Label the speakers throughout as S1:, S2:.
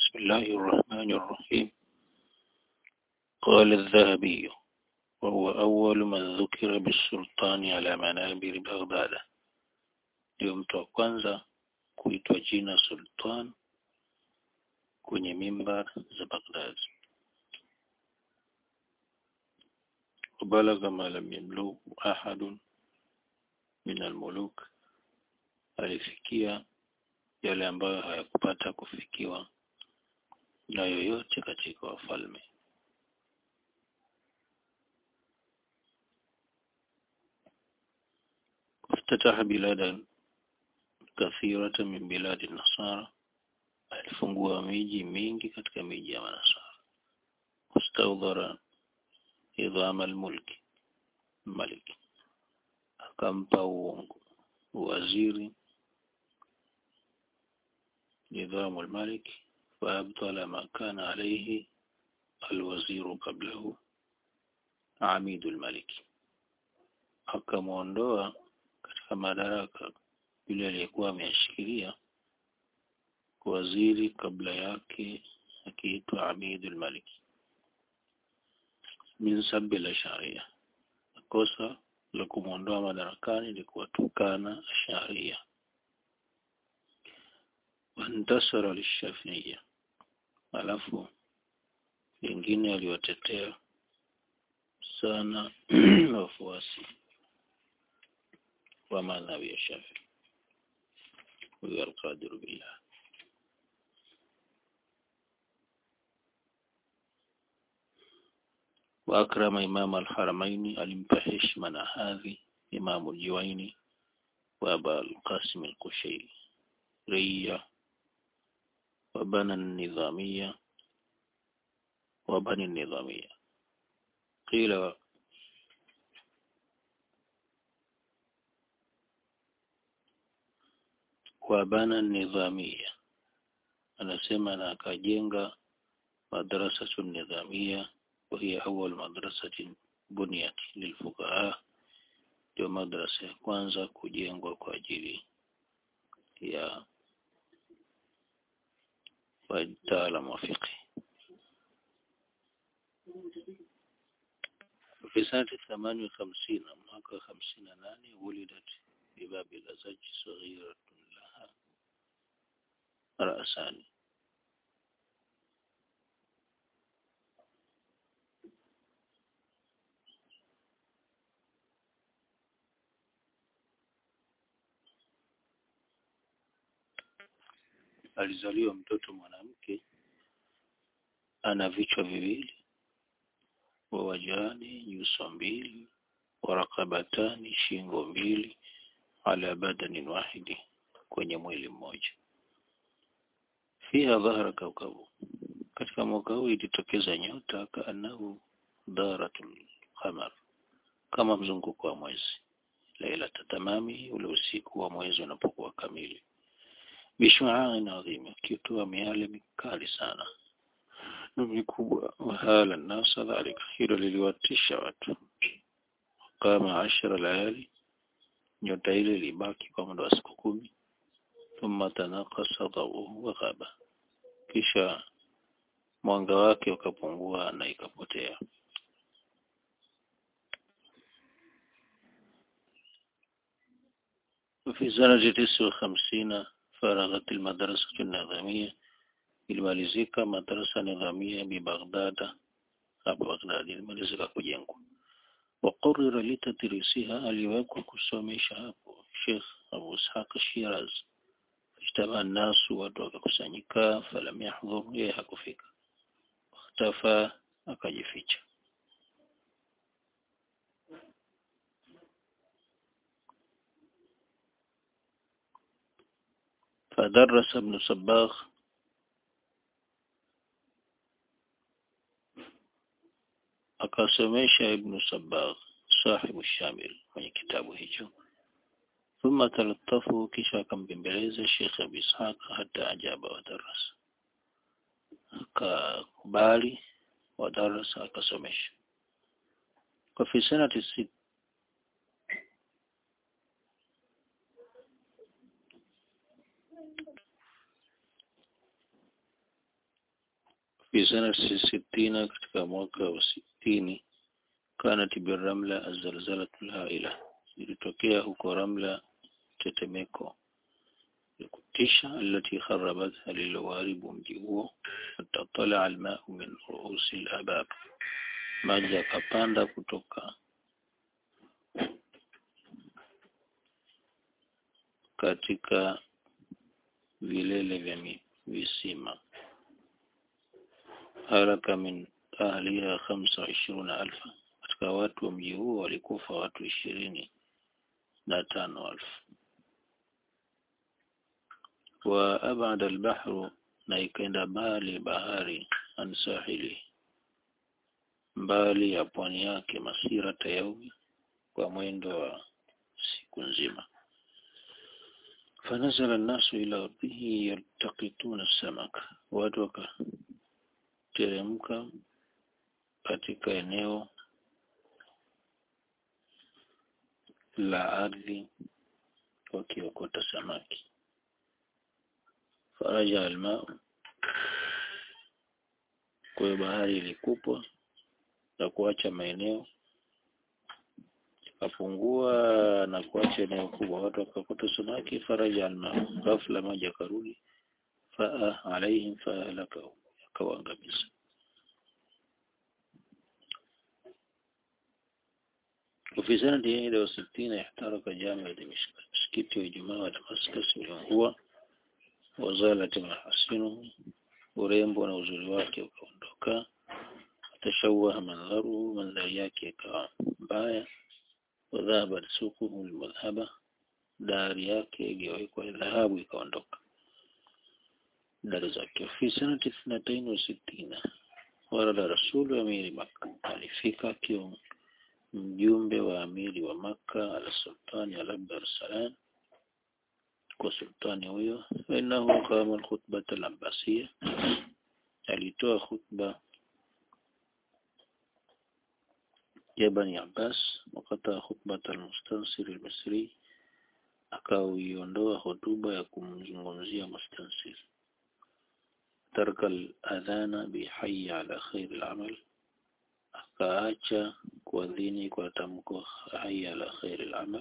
S1: بسم الله الرحمن الرحيم قال الذهبي وهو أول من ذكر بالسلطان على منابر بغداد ndio mtu wa kwanza kuitwa jina sultan kwenye mimbar za Baghdad وبلغ ما لم يبلغ أحد من الملوك alifikia yale ambayo hayakupata kufikiwa na yoyote katika wafalme افتتح بلادا كثيرة من بلاد النصارى alifungua miji mingi katika miji ya manasara wastaudhara idhama almulki maliki akampa uongo waziri نظام الملك فأبطل ما كان عليه الوزير قبله عميد الملك akamwondoa katika madaraka yule aliyekuwa ameyashikilia waziri kabla yake akiitwa Amidul Malik min sabbi la sharia kosa la kumwondoa madarakani ni kuwatukana sharia wantasara lishafiia alafu wengine aliwatetea sana wafuasi wa madhhabi ya Shafi huyo alqadir billah وأكرم إمام الحرمين alimpa heshima na hadhi Imam Juwaini wa Aba al-Qasim al-Kushairi ريا وبنى النظامية وبني النظامية قيل وبنى النظامية anasema na akajenga madrasatu nidhamia وهي أول مدرسة بنيت للفقهاء ndio madrasa ya kwanza kujengwa kwa ajili ya wataalamu wa fiqh في سنة ثمان وخمسين mwaka خمسين ناني ولدت بباب الأزج صغيرة لها رأسان alizaliwa mtoto mwanamke ana vichwa viwili wa wajani nyuso mbili warakabatani shingo mbili ala badanin wahidi kwenye mwili mmoja fiha dhahara kaukabu katika mwaka huu ilitokeza nyota kaanahu daratul qamar kama mzunguko wa mwezi laila tatamami ule usiku wa mwezi unapokuwa kamili bishu'ain adhim kitoa miale mikali sana na mikubwa wahala nasa dhalika hilo liliwatisha watu kama ashara layali nyota ile libaki kwa muda wa siku kumi thumma tanaqasa dawuhu wa ghaba kisha mwanga wake ukapungua na ikapotea في سنة تسع وخمسين فرغت المدرسة النظامية ilimalizika madrasa nidhamia bi Baghdad hapa Baghdad ilimalizika kujengwa waqurira litadrisiha aliwekwa kusomesha hapo Sheikh Abu Ishaq Shiraz ijtama nasu watu wakakusanyika falam yahdhur yeye hakufika ikhtafa akajificha فدرس ابن صباغ akasomesha ibn Sabbagh sahibu shamil kwenye kitabu hicho thumma talattafu kisha akambembeleza Sheikh Abi Ishaq hata ajaba wa darasa akakubali wa darasa akasomesha kwa fi sanati sit fi sanati sittina katika mwaka wa sitini kanat biramla azalzalatu lhaila ilitokea huko ramla tetemeko ya kutisha alati kharabatha lililoharibu mji huo fatatala almau min ruusi labab maji yakapanda kutoka katika vilele vya visima haraka min ahliha khamsa wa ishiruna alfa katika watu wa mji huo walikufa watu ishirini na tano alfu wa abada albahru na ikaenda mbali bahari an sahili mbali ya pwani yake masira tayaumi kwa mwendo wa siku nzima fanazala an-nasu ila ardhihi yaltaqituna samaka watu wakateremka katika eneo la ardhi wakiokota samaki faraja almau kwa hiyo bahari ilikupwa na kuacha maeneo akapungua na kuacha eneo kubwa watu wakakota samaki faraja almau ghafla maji akarudi faa alaihim faahlaka akawaangamiza وفي سنة 61 احترق جامع دمشق مسكت وجماعة ودمسكس uliungua wazalat mahasinu urembo na uzuri wake ukaondoka atashawaha mandharu mandhari yake ikawa mbaya wadhahaba sukuhu almadhhaba dari yake igewekwa dhahabu ikaondoka dari zake fi sanati ithnatain wa sittina warada rasulu amiri Makka alifika akiwa mjumbe wa amiri wa Makka ala sultani al Abdursalam kwa sultani huyo innahu qama alkhutbah al-abbasiyya alitoa khutba ya bani Abbas wakata khutbah al-mustansir al-misri akauiondoa hotuba ya kumzungumzia mustansir tarka al-adhana bi hayya ala khair al-amal akaacha kuadhini kwa tamko hayya ala khair al-amal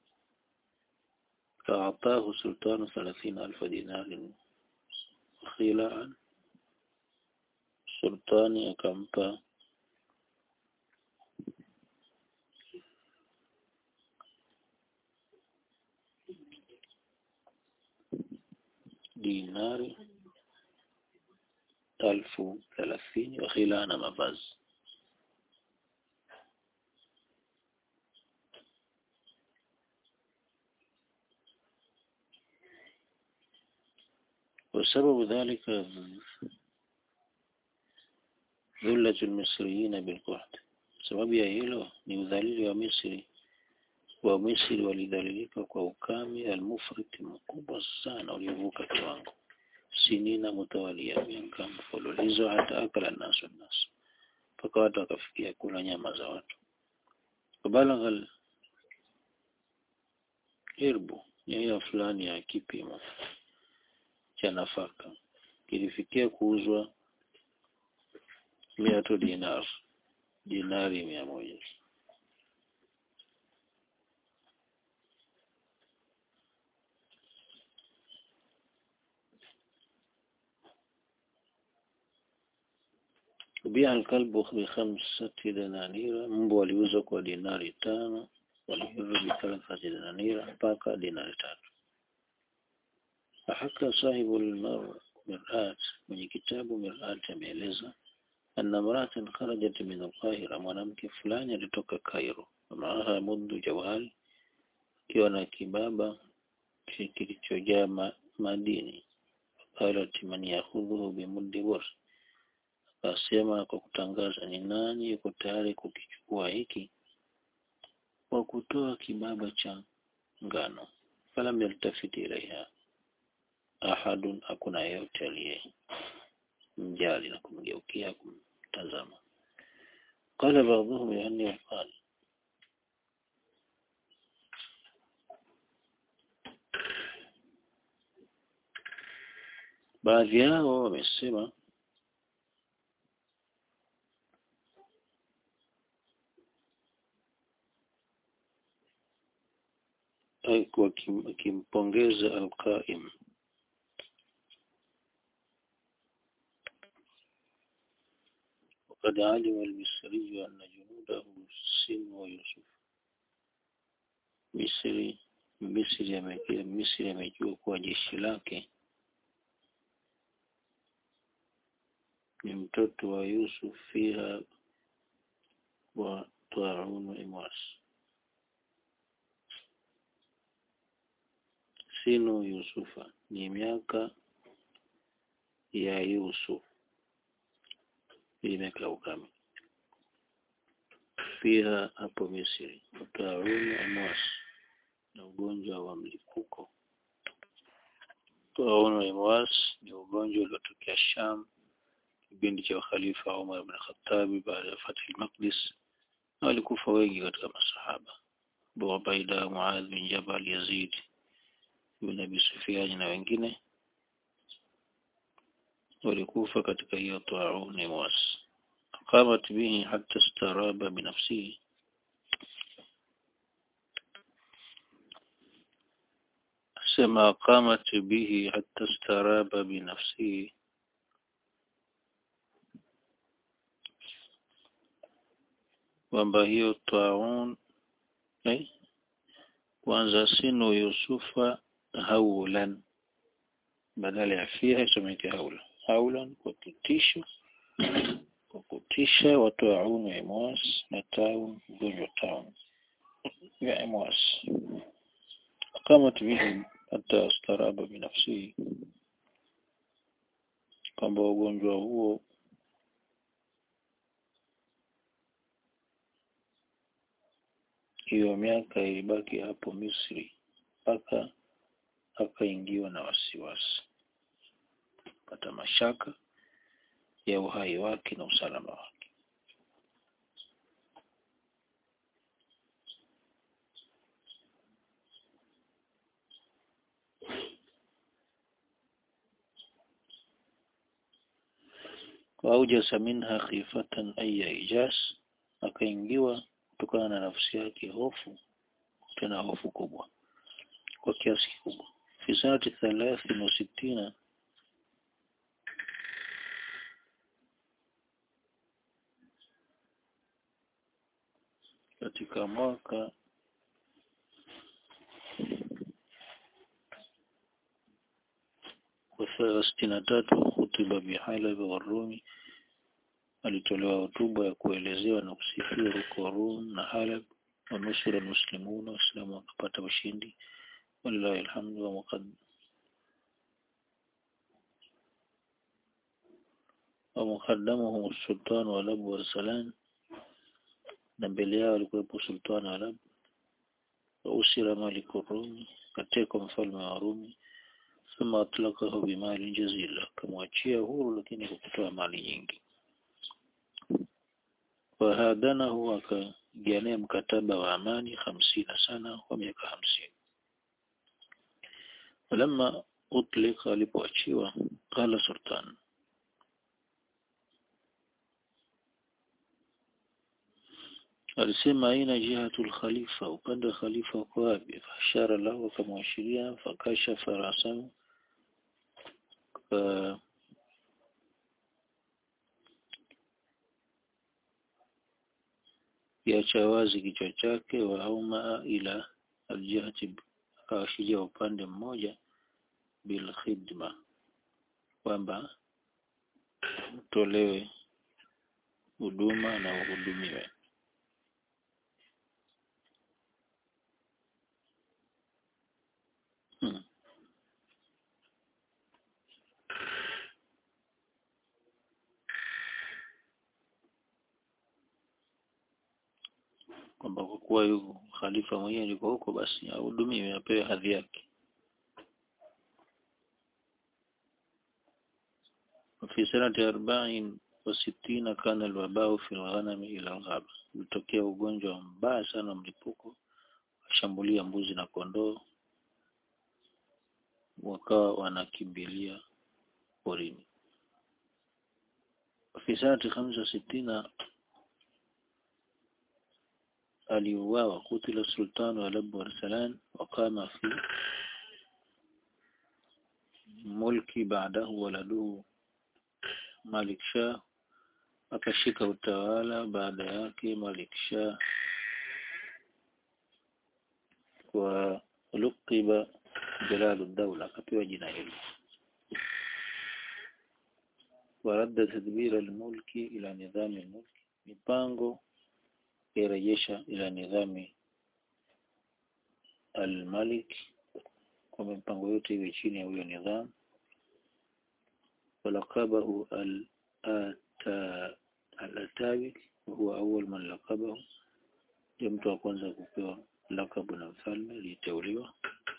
S1: فأعطاه سلطان ثلاثين ألف دينار خلاعا سلطاني أكمبا دينار ألف ثلاثين وخلاعا مفاز وسبب ذلك ذلة المصريين بالقحط sababu ya hilo ni udhalili wa Misri wa Misri walidhalilika kwa ukame almufrit mkubwa sana uliovuka kiwango sinina mutawalia miaka mfululizo hata akala nasu nasu mpaka watu wakafikia kula nyama za watu balagha irbu ya fulani ya kipimo cha nafaka kilifikia kuuzwa mia tu dinar dinari mia moja bia alkalbu bikhamsati dananira mbwa aliuzwa kwa dinari tano walhiru bithalathati dananira mpaka dinari tatu فحكى صاحب المرآت من كتاب مرآت ameeleza أن امرأة خرجت من القاهرة mwanamke fulani alitoka Cairo maaha mundu jawal akiwa na kibaba kilichojaa ma, madini qalat man yakhudhuhu bimuddi bur akasema kwa kutangaza ni nani yuko tayari kukichukua hiki kwa kutoa kibaba cha ngano falam yaltafiti ilaiha ahadun hakuna yeyote aliye mjali na kumgeukia kumtazama qala ba'dhum yani qala baadhi yao wamesema akimpongeza alqaim وقد علم المصري أن جنوده سنوا يوسف Misri Misri amejua Misri amejua kuwa jeshi lake ni mtoto wa Yusuf fiha wa Taun Imwas sinu Yusufa ni miaka ya Yusuf hii miaka ya ukame fiha hapo Misri Taun Imwas na ugonjwa wa mlipuko Taun Imwas ni ugonjwa uliotokea Sham kipindi cha ukhalifa Umar ibn Khattab baada ya Fath al-Maqdis na walikufa wengi katika masahaba Abu Ubaida Muadh bin Jabal Yazid ibn Abi Sufyan na wengine walikufa katika hiyo taun Imwas qamat bihi hatta istaraba binafsihi sema qamat bihi hatta istaraba binafsihi kwamba hiyo taun eh, kwanza sinu Yusufa haulan badala ya fiha isomeke haula haulan kwa kutisha kwa kutisha watu wa aunu Imwas na taun ugonjwa taun ya Imwas qamat bihi hata astaraba binafsihi kwamba ugonjwa huo hiyo miaka ilibaki hapo Misri mpaka akaingiwa na wasiwasi pata mashaka ya uhai wake na usalama wake waujasa minha khifatan aya ijas akaingiwa kutokana na nafsi yake hofu tena hofu kubwa kwa kiasi kikubwa fi sanati thalathin wa sittina katika mwaka wa sitini na tatu hutuba bihalab wa Rumi alitolewa hotuba ya kuelezewa na kusifiwa huko Rum na Halab wa nusura muslimuna waislamu wakapata ushindi walillahi alhamdu wa muqad wa muqaddamuhum sultan wa Lab wa Salan na mbele yao alikuwepo sultan wa Lab wa usira malik Rumi katekwa mfalme wa Rumi thumma atlaqahu bimali jazila kamwachia huru lakini kwa kutoa mali nyingi wahadanahu akajania mkataba wa amani hamsini sana wa miaka hamsini walamma utlika alipoachiwa qala sultan alisema aina jihatul khalifa upande wa khalifa uko wapi fashara lahu akamwashiria fakasha farasahu kiacha wazi kichwa chake wa auma ila aljihati akawashiria upande mmoja bil khidma kwamba utolewe huduma na uhudumiwe hmm. kwamba kwa kuwa yuko khalifa mwenyewe yuko huko basi ahudumiwe apewe hadhi yake في سنة أربعين وستين كان الوباء في الغنم إلى الغابة ulitokea ugonjwa mbaya sana mlipuko washambulia mbuzi na kondoo wakawa wanakimbilia porini في سنة خمسة ستين aliuawa kutila sultanu Aleppo Arsalan waqama fi mulki baadahu waladuhu Malik Shah akashika utawala baada yake Malik Shah wa luqiba Jalalu Dawla akapewa jina hilo waradda tadbir almulki ila nidhami almulki mipango irejesha ila nidhami almalik kwamba mipango yote iwe chini ya huyo nidhamu walaqabahu al-atawi huwa awwal man laqabahu ndio mtu wa kwanza kupewa lakabu na mfalme aliteuliwa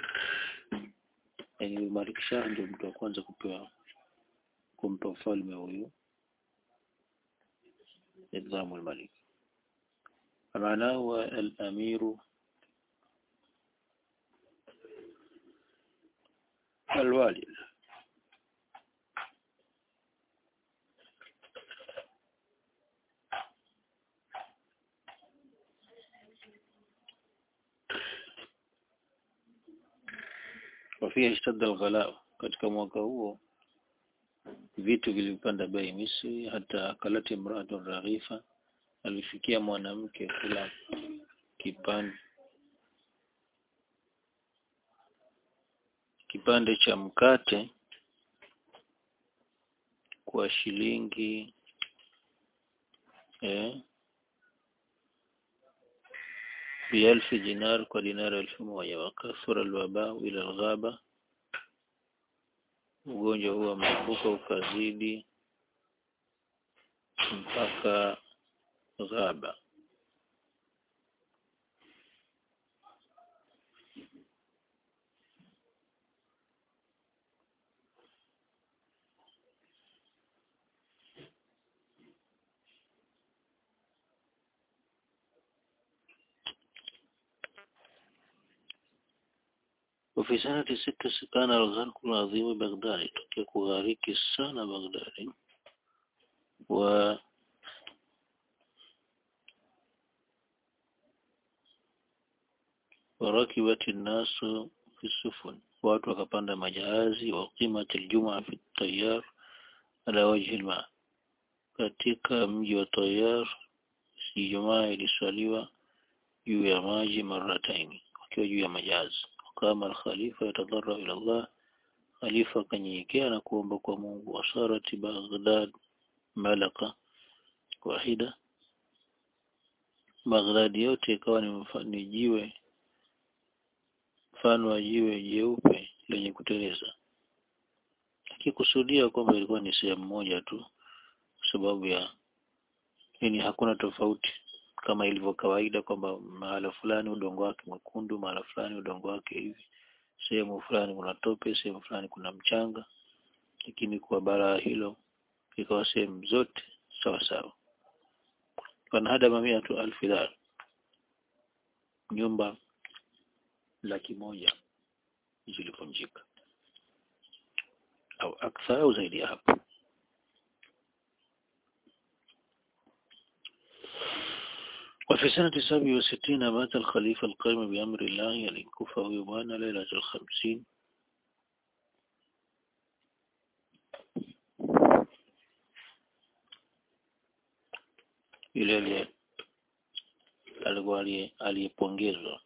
S1: yani Malik Shah ndio mtu wa kwanza kupewa kumpa mfalme huyu nidhamu al-malik معناه الأمير الوالي وفيه اشتد الغلاء katika mwaka huo vitu vilipanda bei Misri hata akalati mratu raghifa alifikia mwanamke kula kipande kipande cha mkate kwa shilingi eh, bialfi dinar kwa dinari elfu moja wakathura alwabau ila alghaba ugonjwa huo mlipuko ukazidi mpaka ghaba وفي سنة ستة كان الغرق العظيم بغداد تكي كغاريك السنة بغداد و وركبت الناس في السفن watu wakapanda majahazi wa qimat aljumaa fi tayar ala wajhi alma katika mji wa tayar ijumaa iliswaliwa juu ya maji marataini wakiwa juu ya majahazi kama al-khalifa yatadarra ila Allah khalifa kanyenyekea na kuomba kwa Mungu wasarati Baghdad malaka wahida Baghdad yote ikawa ni, ni jiwe mfano wa jiwe jeupe lenye kuteleza akikusudia kwamba ilikuwa ni sehemu moja tu kwa sababu ya yani hakuna tofauti kama ilivyo kawaida kwamba mahala fulani udongo wake mwekundu mahala fulani udongo wake hivi sehemu fulani kuna tope sehemu fulani kuna mchanga lakini kwa bara hilo ikawa sehemu zote sawa sawa wanahada mamia tu alfi dar nyumba laki moja zilivunjika au akthar au zaidi ya hapo وفي سنة سبع وستين مات الخليفة القائم بأمر الله الكوفة ويبان ليلة الخمسين yule alikuwa aliyepongezwa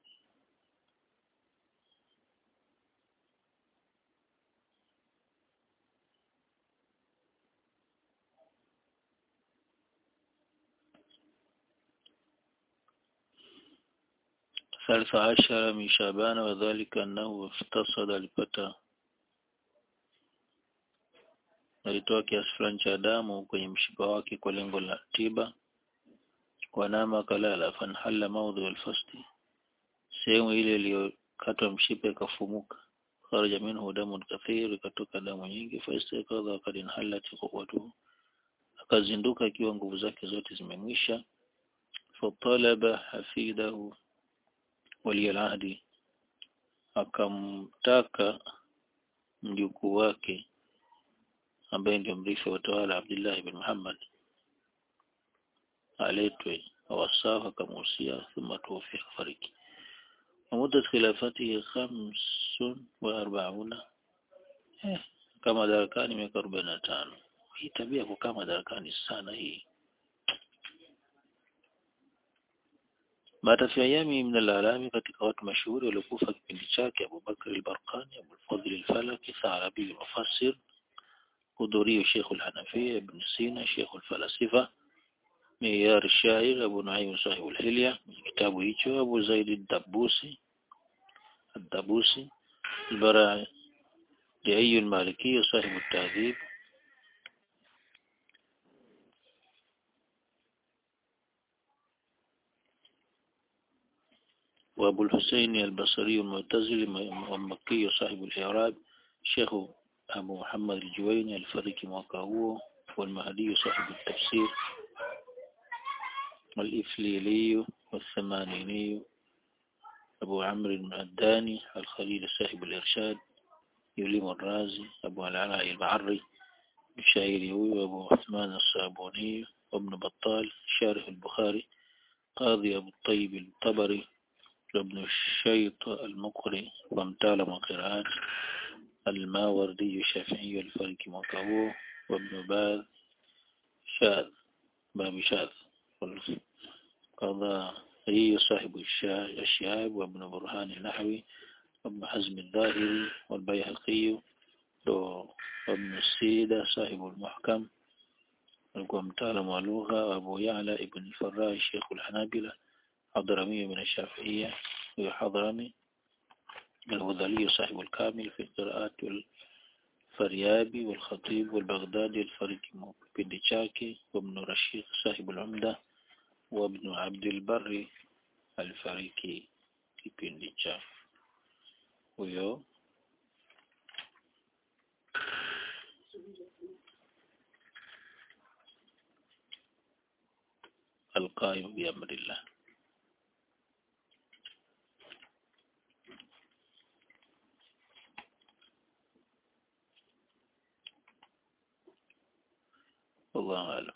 S1: ثالث عشر من شعبان وذلك أنه افتصد alipata alitoa kiasi fulani cha damu kwenye mshipa wake kwa lengo la tiba wanama kalala fanhala maudhu alfasti sehemu ile iliyokatwa mshipa ikafumuka kharaja minhu damun kathir ikatoka damu nyingi faistakadha wakad inhalat quwwatuhu akazinduka ikiwa nguvu zake zote zimemwisha fatalaba hafidahu wali alahdi akamtaka mjukuu wake ambaye ndio mrithi wa utawala Abdullah ibn Muhammad aletwe wasafa akamuhusia thumma tuwafia fariki ومدة خلافته خمس وأربعون eh, kama madarakani miaka arobaini na tano hii tabia ya kukaa madarakani sana hii mata fi ayami min alalami katika watu mashuhuri waliokufa kipindi chake Abu Bakr al-Barqani Abu al-Fadl al-Falaki Thalabi al-Mufassir hudhurio Sheikh al-Hanafiya Ibn Sina Sheikh al-Falasifa معيار الشاعر أبو نعيم صاحب الحلية كتاب هيتشو أبو زيد الدبوسي الدبوسي البراء لأي المالكي صاحب التهذيب وأبو الحسين البصري المعتزلي والمكي صاحب الإعراب شيخ أبو محمد الجويني الفريق موقعه والمهدي صاحب التفسير والإفليلي والثمانيني أبو عمرو المعداني الخليل صاحب الإرشاد يليم الرازي أبو العلاء البعري الشاعري وأبو عثمان الصابوني وابن بطال شارح البخاري قاضي أبو الطيب الطبري وابن الشيط المقري وامتال وقراءات الماوردي الشافعي الفرق مكهو وابن باذ شاذ باب شاذ قضائي صاحب الشهاب وابن برهان النحوي وابن حزم الظاهري والبيهقي وابن السيدة صاحب المحكم ومتعلم ولغة وأبو يعلى ابن الفراء الشيخ الحنابلة حضرمي من الشافعية وحضرمي الهذلي صاحب الكامل في القراءات والفريابي والخطيب والبغدادي الفريق بن شاكي وابن رشيق صاحب العمدة وابن عبد البر الفريقي kipindi cha huyo القائم بأمر الله والله أعلم